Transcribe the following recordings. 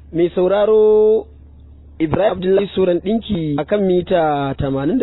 mai sauraro Ibrahim Abdullahi Suran ɗinki a kan mita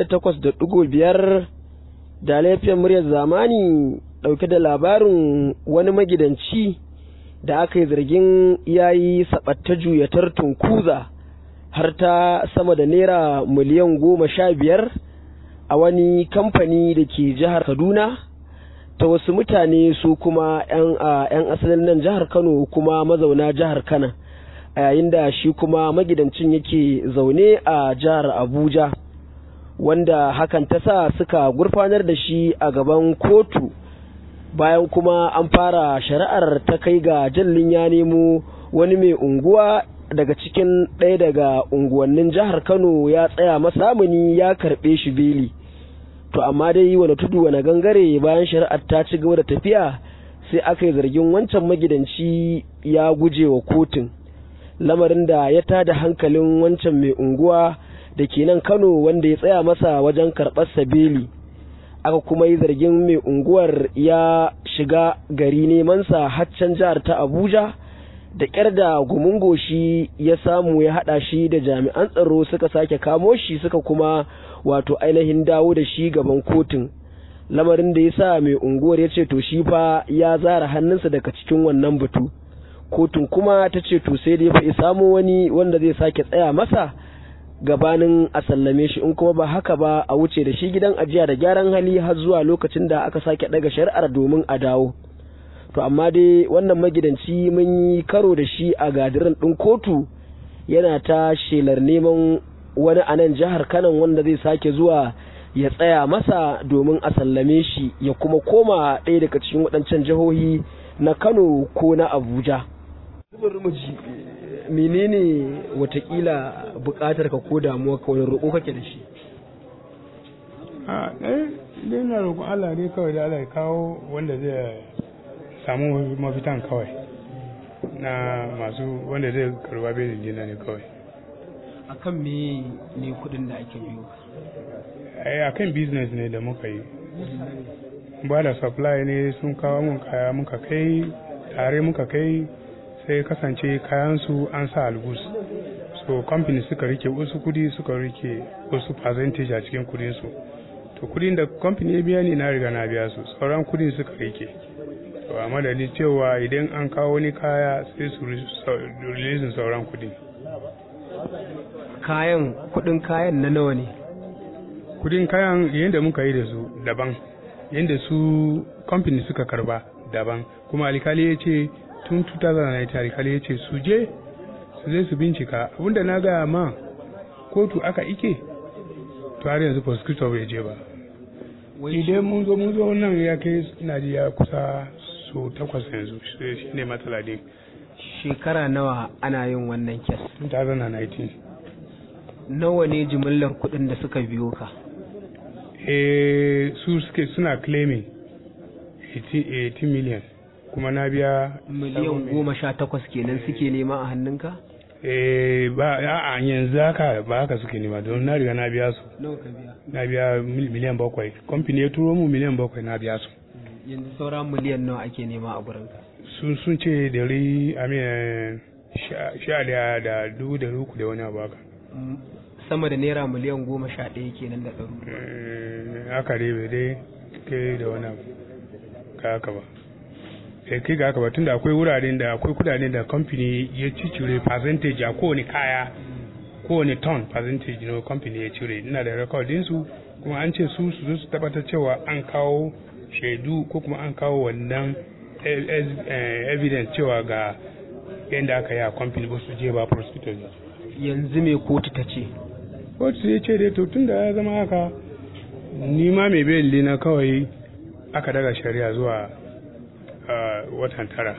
88.5 da laifiyar muryar zamani ɗauke da labarin wani magidanci da aka yi zargin yayi saɓatta juyatar tunkuza har ta sama da naira miliyan goma sha biyar a wani kamfani da ke jihar Kaduna ta wasu mutane su kuma 'yan asalin nan jihar Kano kuma mazauna jihar Kano. a yayin da shi kuma magidancin yake zaune a jihar Abuja wanda hakan ta sa suka gurfanar da shi a gaban kotu bayan kuma an fara shari'ar ta kai ga jallin ya nemo wani mai unguwa daga cikin ɗaya daga unguwannin jihar Kano ya tsaya masamuni ya karɓe shi beli to amma dai wani tudu wani gangare bayan shari'ar ta ci gaba da tafiya sai aka yi zargin wancan magidanci ya guje wa kotun lamarin da ya tada hankalin wancan mai unguwa da ke nan Kano wanda ya tsaya masa wajen karɓar sabeli aka kuma yi zargin mai unguwar ya shiga gari nemansa haccan jihar ta Abuja da ƙyar da gumin goshi ya samu ya haɗa shi da jami'an tsaro suka sake kamo shi suka kuma wato ainihin dawo da shi gaban kotun lamarin da ya sa mai unguwar ya ce to shi fa ya zara hannunsa daga cikin wannan batu. kotun kuma ta ce to sai dai fa samo wani wanda zai sake tsaya masa gabanin a sallame shi in kuma ba haka ba a wuce da shi gidan ajiya da gyaran hali har zuwa lokacin da aka sake daga shari'ar domin a dawo to amma dai wannan magidanci mun yi karo da shi a gadirin ɗin kotu yana ta shelar neman wani a nan jihar kanan wanda zai sake zuwa ya tsaya masa domin a sallame shi ya kuma koma ɗaya daga cikin waɗancan jihohi na kano ko na abuja ji menene watakila bukatar ka ko damuwa ka wani roƙo kake da shi a ɗaya dai na roƙon Allah ne kawai da Allah ya kawo wanda zai samu mafitan kawai na masu wanda zai karba belin jina ne kawai akan me ne kudin da ake biyo ai akan business ne da muka yi ba da supply ne sun kawo mun kaya muka kai tare muka kai sai kasance kayansu an sa algus so company suka rike wasu kudi suka rike wasu percentage a cikin kudinsu to kudin da company ya biya ni na riga na biya su sauran kudin suka rike to a madadi cewa idan an kawo wani kaya sai su release sauran kudin kayan kudin kayan na nawa ne kudin kayan yadda muka yi da su daban yadda su kamfani suka karba daban kuma alkali ya ce tun 2009 alkali ya ce su je su zai su bincika abinda na gaya ma kotu aka ike to har yanzu prosecutor bai je ba idan mun zo mun zo nan ya kai na ji ya kusa so takwas yanzu shi ne matsala din shekara nawa ana yin wannan kes 2019 nawa ne jimillar kuɗin da suka biyo ka eh su suke suna claiming 18 million kuma na biya miliyan goma sha takwas kenan suke nema a hannunka eh ba a yanzu haka ba haka suke nema don na riga na biya su nawa ka biya na biya miliyan bakwai kamfani ya turo mu miliyan bakwai na biya su yanzu sauran miliyan nawa ake nema a gurinka sun sun ce dari amin sha daya da dubu da uku da wani abu haka sama da naira miliyan goma sha ɗaya kenan da ɗaru haka dai bai dai kai da wani abu ka haka ba eh kai ga haka ba tunda akwai wuraren da akwai kudaden da kamfani ya cicire percentage a kowane kaya kowane ton percentage na kamfani ya cire ina da rekodin su kuma an ce su su zo su tabbatar cewa an kawo shaidu ko kuma an kawo wannan evidence cewa ga yadda aka yi a kamfani ba su je ba prosecutor yanzu me kotu ta ce kotu ya ce dai to tun da ya zama haka ni ma mai beli na kawai aka daga shari'a zuwa watan tara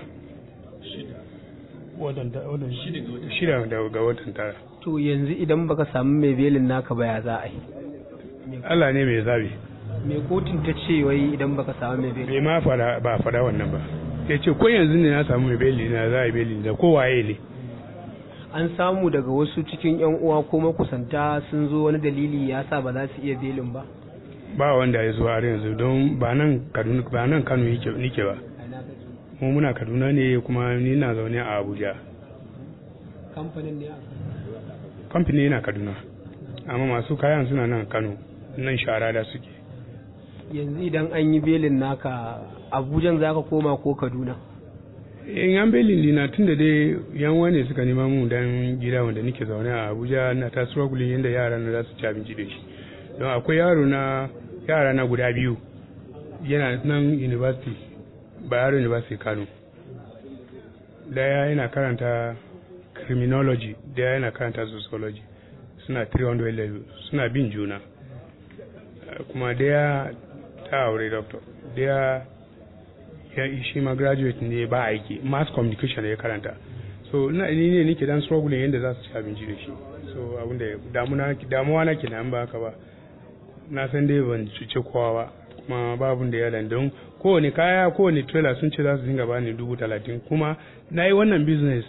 shida ga watan tara to yanzu idan baka samu mai belin naka ba ya za a yi Allah ne mai zabi me kotun ta ce wai idan baka samu mai belin bai ma fada ba fada wannan ba ya ce ko yanzu ne na samu mai beli na za a yi beli da kowaye ne an samu daga wasu cikin yan uwa ko makusanta sun zo wani dalili ya sa ba za su iya belin ba ba wanda ya zo har yanzu don ba nan Kaduna ba nan Kano yake nike ba mu muna Kaduna ne kuma ni na zaune a Abuja kamfanin ne kamfani yana kaduna amma masu kayan suna nan kano nan shara da suke yanzu idan an yi belin naka abujan za ka koma ko kaduna in an belin dina tun da dai yan wane suka nema mu dan gida wanda nake zaune a abuja na ta struggling yadda yara na za su ci abinci da shi don akwai yaro na yara na guda biyu yana nan university bayero university kano daya yana karanta criminology daya yana karanta sociology suna 300 level suna bin juna kuma daya ta aure doctor daya ya shi ma graduate ne ba aiki mass communication ya karanta so ina ni ne nake dan struggling yadda za su ci abinci da shi so abinda damuna damuwa na kenan ba haka ba na san dai ban cuce kowa ba kuma babu da ya don kowane kaya kowane trailer sun ce za su dinga bani dubu talatin kuma na yi wannan business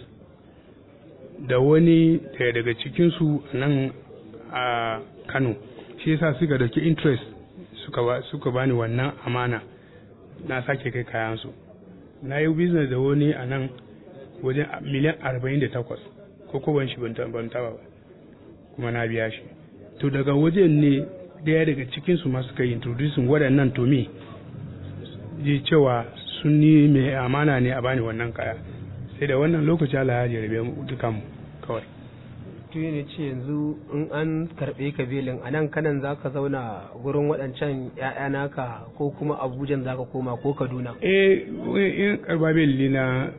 da wani daya daga cikinsu nan a kano shi yasa suka dauki interest suka, ba, suka bani wannan amana na sake kai kayansu na yi business da wani a nan wajen miliyan arba'in da takwas ko ko ban shi ban taba ba kuma na biya shi to daga wajen ne daya daga cikinsu ma suka yi introducing waɗannan to me ji cewa sun ni mai amana ne a bani wannan kaya sai da wannan lokaci Allah ya jarabe mu dukan mu kawai to ne ce yanzu in an karɓe ka belin a nan kanan za ka zauna gurin waɗancan ‘ya'ya naka ko kuma abujan za ka koma ko kaduna eh in karba beli na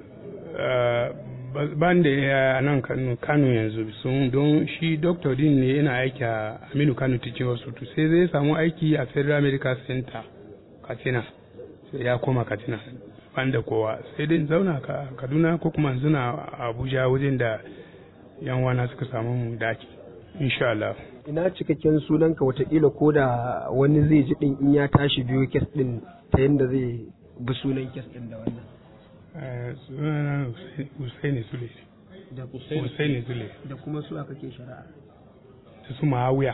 ban da ya nan kano yanzu sun don shi doctor din ne yana aiki a aminu kano teaching hospital sai zai samu aiki a federal medical center katsina sai ya koma katsina ban da kowa sai dai zauna ka kaduna ko kuma zuna abuja wajen da yan wana suka samu mu daki insha Allah ina cikakken sunanka watakila ko da wani zai ji din in ya tashi biyo kes din ta yadda zai bi sunan kes din da wannan sunana Husaini Sule da Husaini Sule da kuma su aka ke shari'a da su Ma'awiya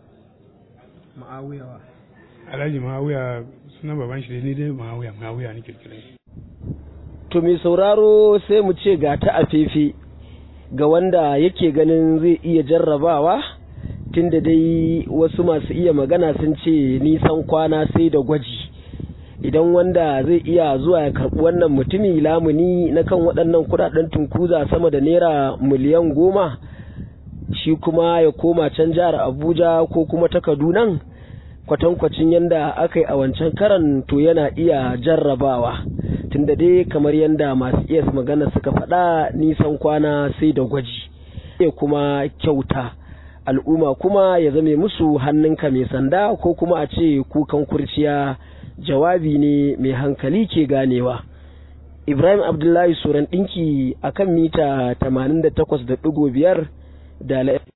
ma'awiyawa Alhaji Ma'awiya suna baban shi ni dai Ma'awiya Ma'awiya nake kiran shi to mai sauraro sai mu ce ga ta a fefe ga wanda yake ganin zai iya jarrabawa tunda dai wasu masu iya magana sun ce nisan kwana sai da gwaji idan wanda zai iya zuwa ya karɓi wannan mutumi lamuni na kan waɗannan kuɗaɗen tunkuza sama da naira miliyan goma shi kuma ya koma can jihar abuja ko kuma ta kadunan kwatankwacin yadda aka yi a wancan karan to yana iya jarrabawa tunda dai kamar yadda masu iya magana suka faɗa nisan kwana sai da gwaji ya kuma kyauta al'umma kuma ya zame musu hannunka mai sanda ko kuma a ce kukan kurciya jawabi ne mai hankali ke ganewa ibrahim abdullahi suran ɗinki akan mita 88.5 da